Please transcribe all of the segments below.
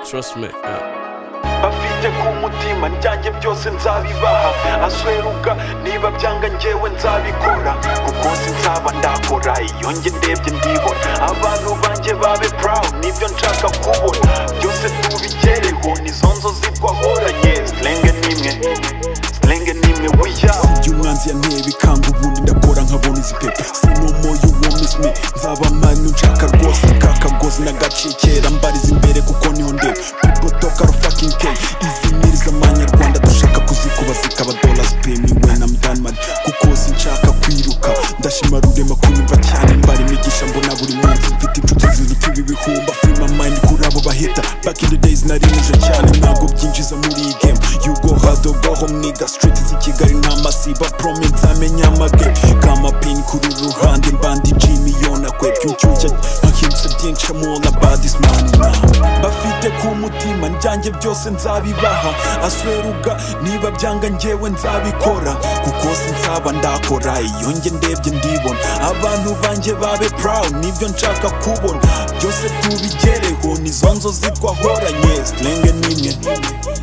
Trust me. Yeah. bafite ku mutima njyanjye byose nzabibaha asweruka niba byanga njyewe nzabikora ku munsi nzaba ndakora iyo njye ndebye ndibona abantu banjye babe proud nibyo nshaka kubona byose tubigereho nizo nzozi twahoranye silenge n'imwe silenge n'imwe wiyawe Iyo umwanzi yanteye ikanga ubundi ndakora nkabona izi pepe sinomo you womiss me nzaba manu nshaka rwose kakagozi nagacikera mbariza imbere kuko niho ndeba people talk are fucking k izi nkiri z'amanyarwanda dushaka kuzikuba zikaba dollars pay me when I'm done mad kuko sinshaka kwiruka ndashima rurema kunyumva cyane mbari imigisha mbona buri munsi mfite inshuti ziruta ibi bihumba free my mind kuri abo baheta back in the days narimuje cyane ntabwo byinjiza muri iyi game you go hard or go home nigga street z'i kigali nta masiba promi nzamenya amage kama pin kuri ruhande mbandi jimiyona kwe byunshyushya nkahindusa byinshi mubona badis mani bafite ku mutima njyanjye byose nzabibaha asweruga niba byanga njyewe nzabikora kuko sinzaba ndakora iyo njye ndebye ndibona abantu banjye babe proud nibyo nshaka kubona byose tubigereho nizo nzozi twahoranye silenge n'imwe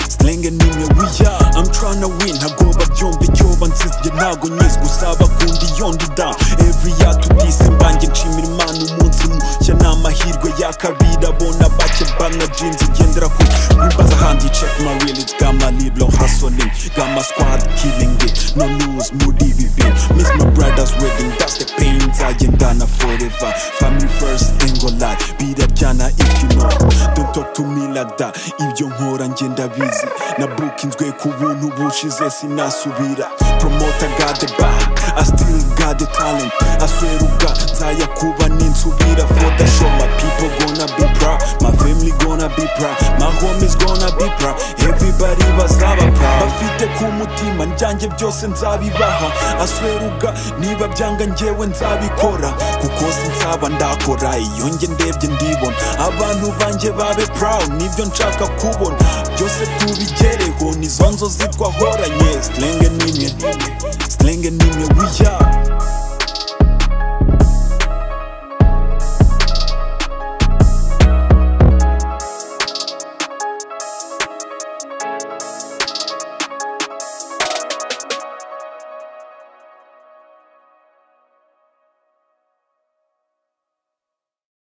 silenge n'imwe wiya I'm trying to win ntabwo babyumva icyo bansizye ntabwo nyizi gusa bakundi yondi da every year to December njye nshimira imana umunsi mushya ni amahirwe ya kabiri abona bake bana jeans igendera ku wibaza handi check my real it's got my libro hustling got my squad killing it no lose muri ibi bintu miss my brother's wedding that's the pain nzagendana forever family first ain't gonna lie biraryana if you know don't talk to me like that ibyo nkora njye ndabizi na bukinzwe ku buntu bushize sinasubira promoter got the back I still got the talent asweruka nzayakuba ninsubira for the show my people gonna be proud my family gonna be proud my homies gonna be proud everybody bazaba proud bafite ku mutima njyanjye byose nzabibaha asweruka niba byanga njyewe nzabikora kuko sinzaba ndakora iyo njye ndebye ndibona abantu banjye babe proud nibyo nshaka kubona byose tubigereho nizo nzozi twahoranye silenge n'imwe